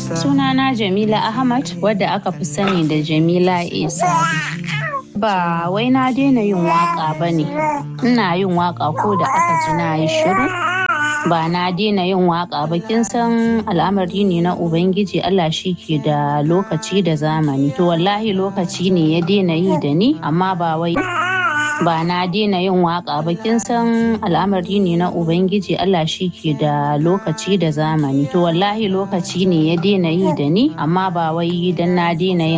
Sunana Jamila Ahmad wadda aka fi sani da Jamila Isa. Ba wai na daina yin waka ba ne, ina yin waka ko da aka ji na yi shiru. Ba na daina yin waka ba kin san al'amari ne na Ubangiji Allah shi ke da lokaci da zamani. To wallahi lokaci ne ya daina yi da ni amma ba wai ba na daina yin waka ba kin san al'amari ne na ubangiji Allah shi ke da lokaci da zamani to wallahi lokaci ne ya daina yi da ni amma ba wai dan na daina yin